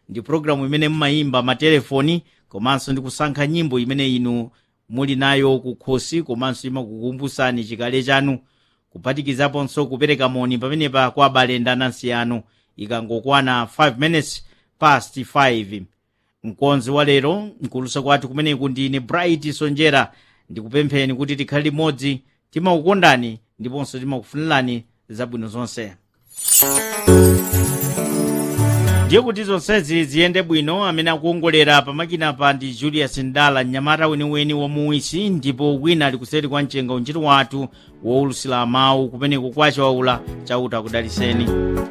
ndi programu imene mmayimba matelefoni komanso ndi kusankha nyimbo imene inu muli nayo kukhosi komanso imakukumbusani chikale chanu kuphatikizaponso kupereka moni pamenepa kwa abale ndi anansi anu ikangokwana 5 minutes past 5 mkonzi wa lero mkulusa kwathu kumeneku ndine bright sonjera ndikupempheni kuti tikhale limodzi timakukondani ndiponso timakufunirani zabwino zonse ndiye kuti zonsezi ziyende bwino amene akuongolera pamakinapa ndi julius ndala mnyamata weniweni wamuwisi ndipo wina ali kuseri kwa mchenga untchito wathu wowulusira mawu kumeneko kwa chawaula chauta kudaliseni